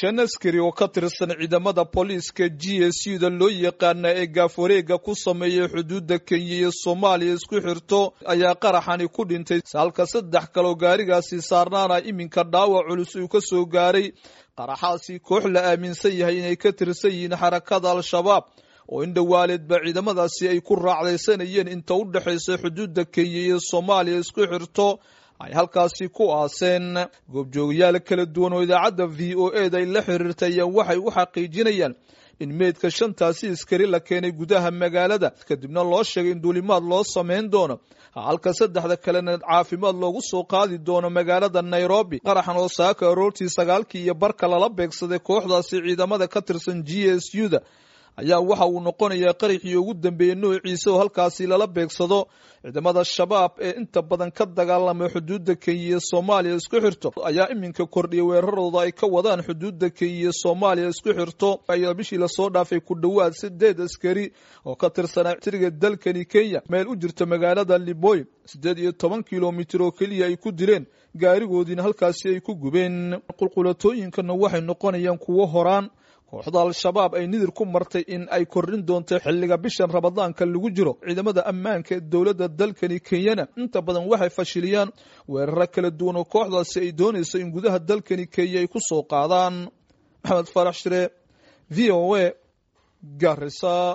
shan askari oo ka tirsan ciidamada booliiska g s u da loo yaqaana ee gaafwareega ku sameeyay xuduudda kenya iyo soomaaliya isku xirto ayaa qaraxani ku dhintay halka saddex kaloo gaarigaasi saarnaana iminka dhaawac culus uu ka soo gaaray qaraxaasi koox la aaminsan yahay inay ka tirsan yihiin xarakada al-shabaab oo in dhowaaleedba ciidamadaasi ay ku raacdaysanayeen inta u dhexaysa xuduudda kenya iyo soomaaliya isku xirto ay halkaasi ku aaseen goobjoogayaal kala duwan oo idaacadda v o e da ay la xiriirtay ayaan waxay u xaqiijinayaan in meydka shantaasi iskari la keenay gudaha magaalada kadibna loo sheegay in duulimaad loo samayn doono halka saddexda kalena caafimaad loogu soo qaadi doono magaalada nairobi qaraxan oo saaka aroortii sagaalkii iyo barka lala beegsaday kooxdaasi ciidamada ka tirsan g s u da ayaa waxa uu noqonayaa qaraxii ugu dambeeyey noociisa oo halkaasi lala beegsado ciidamada shabaab ee inta badan ka dagaalama xuduudda kenya iyo soomaaliya isku xirto ayaa iminka kordhiyay weerarooda ay ka wadaan xuduudda kenya iyo soomaaliya isku xirto ayaa bishii lasoo dhaafay ku dhowaad sideed askari oo ka tirsanaa tiriga dalkani kenya meel u jirta magaalada liboy siddeed iyo toban kilomitir oo keliya ay ku dileen gaarigoodiina halkaasi ay ku gubeen qulqulatooyinkana waxay noqonayaan kuwo horaan kooxda al-shabaab ay nidir ku martay in ay kordhin doonto xilliga bishan ramadaanka lagu jiro ciidamada ammaanka ee dowladda dalkani kenyana inta badan waxay fashiliyaan weeraro kala duwan oo kooxdaasi ay doonayso in gudaha dalkani kenya ay ku soo qaadaan maxamed farax shire v o a garisa